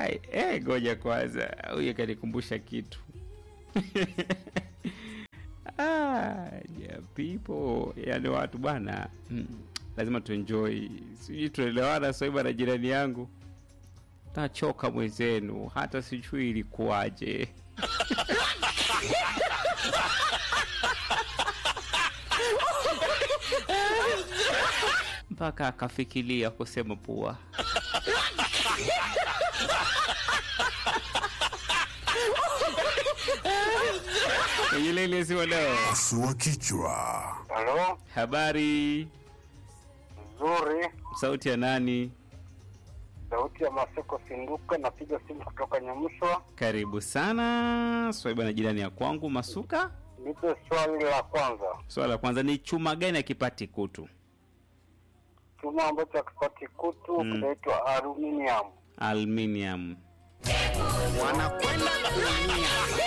Ai, eh, ngoja kwanza, huyu kanikumbusha kitu ah, yeah, people yani watu bwana mm, lazima tuenjoy, sijui tunaelewana Swaiba na jirani yangu, tachoka mwenzenu, hata sijui ilikuwaje. mpaka akafikiria kusema pua. Kwenye laini ya simu leo, Pasua kichwa. Halo, habari, nzuri. sauti ya nani? Sauti ya Maseko Sinduka, napiga simu kutoka Nyamuswa. Karibu sana Swaiba na jirani ya kwangu Masuka. Nipe swali la kwanza, Swala la kwanza ni chuma gani akipati kutu? chuma ambacho hakipati kutu Mm. kinaitwa aluminium. Aluminium. Wanakwenda kuumia.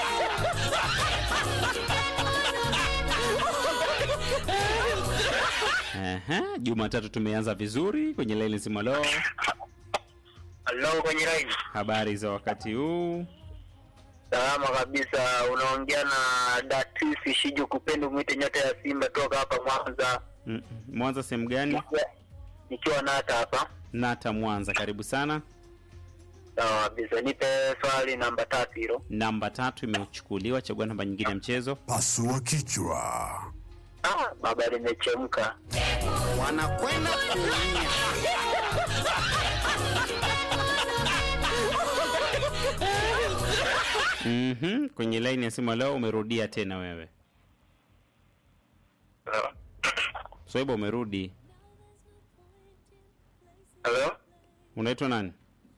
Aha, Jumatatu tumeanza vizuri kwenye laini simu leo. Halo, kwenye line. Habari za wakati huu? Salama kabisa, unaongea na Datisi Shiju Kupendo, mwite nyota ya Simba toka hapa Mwanza, Mm, Mwanza sehemu gani? nikiwa nata hapa. Nata Mwanza, karibu sana. Sawa kabisa, nipe swali namba tatu hilo. Namba tatu imechukuliwa, chagua namba nyingine ya mchezo. Pasua kichwa. Ah, baba limechemka. Wanakwenda kuumia. Mhm, kwenye laini ya simu leo umerudia tena wewe. Halo, Swaiba umerudi. halo, Unaitwa nani?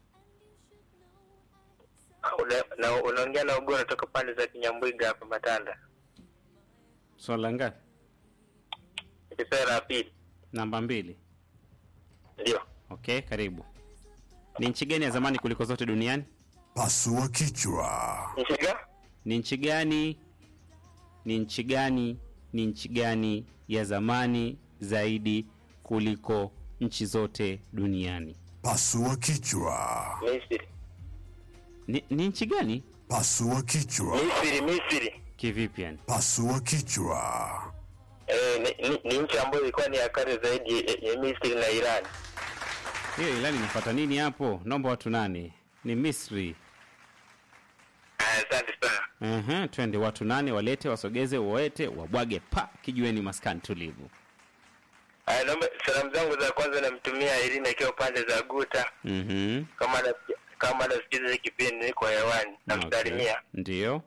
Una- na- unaongea na Ugora toka pande za Kinyambwiga hapa Matanda. Swala ngapi? Kipera ya pili, Namba mbili. ndio. Okay, karibu. Ni nchi gani ya zamani kuliko zote duniani? Pasua kichwa. Nishiga? Ni nchi gani? Ni nchi gani? Ni nchi gani ya zamani zaidi kuliko nchi zote duniani? Pasua kichwa. Misri. Ni, ni nchi gani? Pasua kichwa. Misri, Misri. Kivipi yani? Pasua kichwa. Eh, ni, ni, ni nchi ambayo ilikuwa ni ya kale zaidi ya, ya Misri na Iran. Hiyo ilani inafuata nini hapo? Naomba watu nane. Ni Misri. Ah, Asante sana. Aha, twende watu nane walete, wasogeze, waete, wabwage pa kijiweni maskani tulivu. Ah, naomba salamu zangu za kwanza namtumia Irina akiwa pande za Guta Mhm. kama anasikia kama anasikiza hiki kipindi niko hewani namsalimia. Okay. Ndio.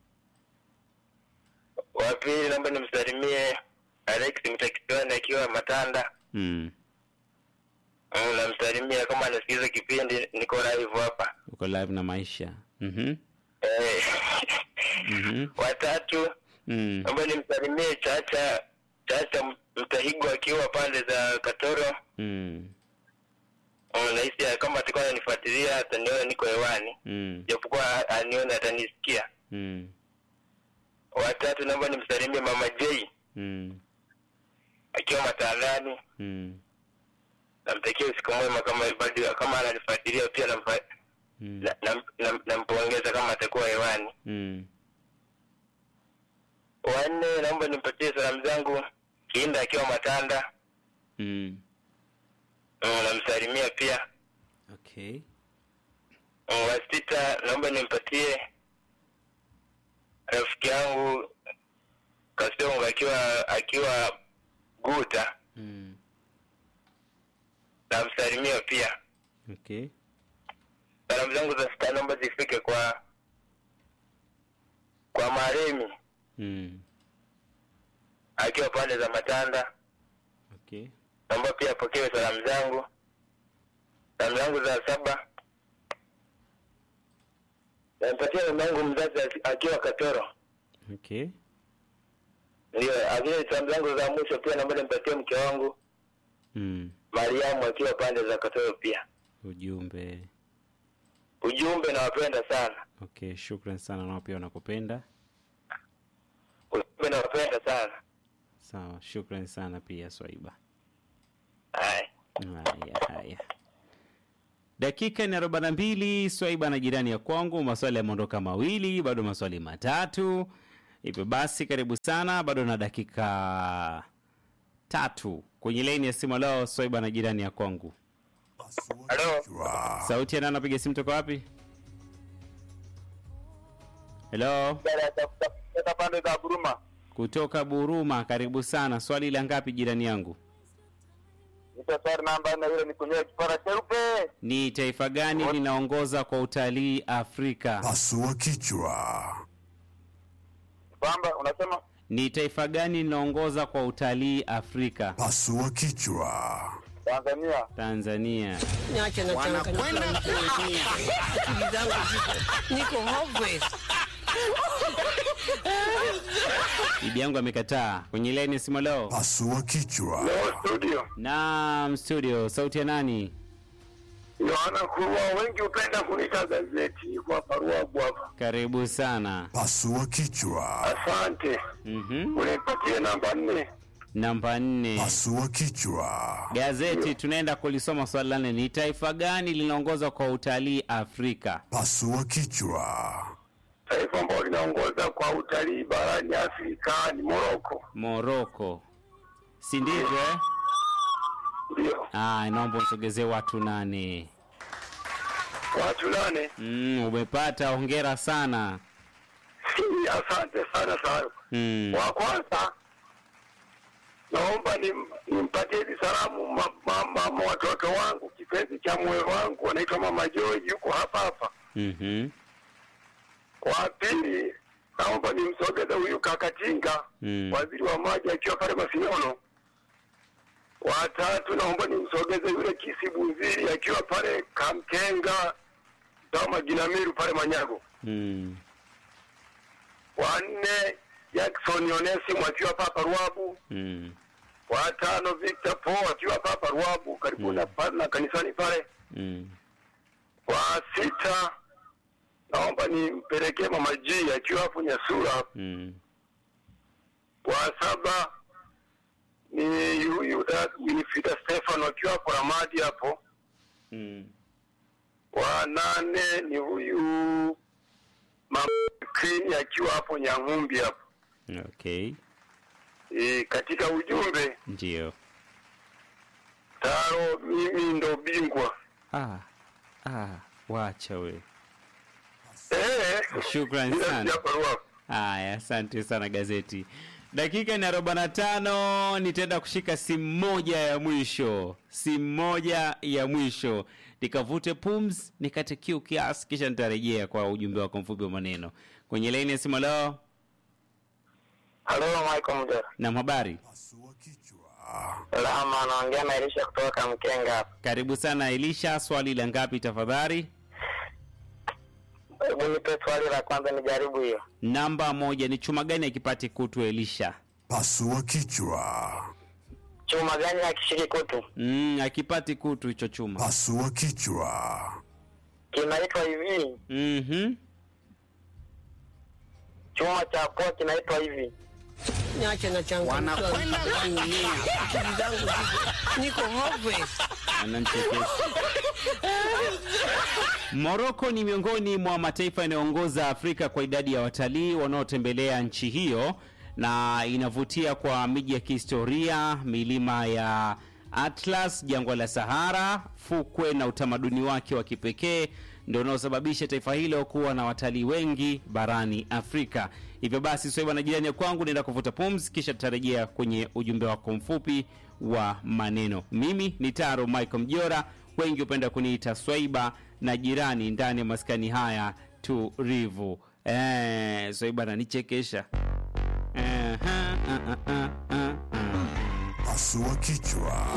Wa pili naomba nimsalimie Alex Mtakitwani akiwa Matanda. Mm. Mm, namsalimia kama anasikiza kipindi niko live hapa. Uko live na maisha. Mhm. Eh. Mhm. Watatu Mm. naomba nimsalimie Chacha Chacha Mtahigo akiwa pande za Katoro. Mm. Mm, nahisi kama atakuwa ananifuatilia ataniona niko hewani, Mm. japokuwa anione atanisikia. Mm. Watatu naomba nimsalimie Mama J Mm. akiwa Matandani. Mm. Namtakia usiku mwema kama bado kama ananifuatilia pia namfa Mm. na- nam- nam- nampongeza kama atakuwa hewani. Mm. Wanne naomba nimpatie salamu zangu Kinda akiwa Matanda. Mm. Mm, namsalimia pia. Okay. Mm, wa sita naomba nimpatie rafiki yangu Kasongo akiwa akiwa Guta, Mm. namsalimia pia. Okay. Salamu zangu za sita naomba zifike kwa kwa Maremi Mm. akiwa pande za Matanda. Okay. Naomba pia apokewe salamu zangu. Salamu zangu za saba nampatia mama yangu mzazi aki- akiwa Katoro. Okay. Ndio, lakini salamu zangu za mwisho pia naomba nimpatie mke wangu Mm. Mariamu akiwa pande za Katoro pia. Ujumbe. Ujumbe nawapenda sana. Okay, shukran sana nao pia wanakupenda. Ujumbe nawapenda sana. Sawa, shukran sana pia Swaiba. Haya. Haya, haya. dakika ni arobaini na mbili swaiba na jirani ya kwangu maswali yameondoka mawili bado maswali matatu hivyo basi karibu sana bado na dakika tatu kwenye laini ya simu leo swaiba na jirani ya kwangu Pasua Halo. kichwa. sauti ya nani anapiga simu toka wapi helo Toka pande za Buruma. kutoka buruma karibu sana swali la ngapi jirani yangu Nipo swali namba nne ile ni kunyoa kipara cheupe. ni taifa gani linaongoza kwa utalii afrika Pasua kichwa. Kwamba unasema ni taifa gani linaongoza kwa utalii afrika Pasua kichwa. Tanzania. tanzania niache na wanakwenda kuumia akili zangu ziko niko hopeless bibi yangu amekataa kwenye laini simu leo Pasua kichwa. Leo studio. naam studio sauti ya nani Yohana Kurwa wengi hupenda kuniita gazeti kwa barua bwava. karibu sana Pasua kichwa. Asante. mm-hmm. Unipatie namba nne. namba nne Pasua kichwa. gazeti tunaenda kulisoma swali la nne ni taifa gani linaongoza kwa utalii afrika Pasua kichwa. Taifa ambalo linaongoza kwa utalii barani Afrika ni Moroko. moroko si ndivyo eh? Ndio. ah, naomba usogezee watu nane Watu nane. mm, umepata hongera sana Asante sana sana. mm. Wa kwanza naomba nim- nimpatie hizi salamu ma- ma- mama watoto wangu kipenzi cha moyo wangu anaitwa mama Joy yuko hapa hapa. mm-hmm. Wa pili naomba nimsogeze huyu Kakatinga Mm. waziri wa maji akiwa pale Masinono. Wa tatu naomba nimsogeze yule Kisi Bunziri akiwa pale Kamkenga Dama Ginamiru pale Manyago. mm. Wa nne Jackson Onesimu akiwa papa Ruabu. mm. wa tano Victor Paul akiwa papa Ruabu karibu na pale na kanisani pale. mm. Wa sita naomba nimpelekee mama G akiwa hapo Nyasura. mm. Wa saba ni huyu da- Winifrida Stefano akiwa hapo Ramadi hapo. mm. Wa nane ni huyu mama Queen akiwa hapo Nyang'umbi hapo. okay E, katika ujumbe ndio taro mimi ndo bingwa. ah. ah. wacha we Eh, Shukran bila sana. sijabarua. Haya, asante sana gazeti. Dakika ni arobaini na tano. Nitaenda kushika simu moja ya mwisho, simu moja ya mwisho, nikavute pums, nikate kiu kiasi, kisha nitarejea kwa ujumbe wako mfupi wa maneno kwenye laini ya simu. Leo Halo Michael Mjera. na habari, Pasua kichwa. Salama, anaongea na Elisha kutoka Mkenga hapa. karibu sana Elisha. Swali la ngapi tafadhali? Hebu nipe swali la kwanza nijaribu hiyo. Namba moja. Ni chuma gani akipati kutu Elisha? Pasua kichwa. Chuma gani akishiki kutu? Mm, akipati kutu hicho chuma. Pasua kichwa. Kinaitwa hivi. Mhm. Chuma cha poa kinaitwa hivi. niache na changamoto kuumia akili zangu ziko niko hopeless Ananichekesha. Moroko ni miongoni mwa mataifa yanayoongoza Afrika kwa idadi ya watalii wanaotembelea nchi hiyo na inavutia kwa miji ya kihistoria, milima ya Atlas, jangwa la Sahara, fukwe na utamaduni wake wa kipekee ndio unaosababisha taifa hilo kuwa na watalii wengi barani Afrika. Hivyo basi, Swaiba na jirani ya kwangu, naenda kuvuta pumzi, kisha tutarejea kwenye ujumbe wako mfupi wa maneno. Mimi ni Taro Michael Mjora, wengi hupenda kuniita Swaiba na jirani ndani ya maskani haya tulivu. Eh, Swaiba ananichekesha. Eh, ha, ah, ah, ah, ah, ah. Pasua kichwa.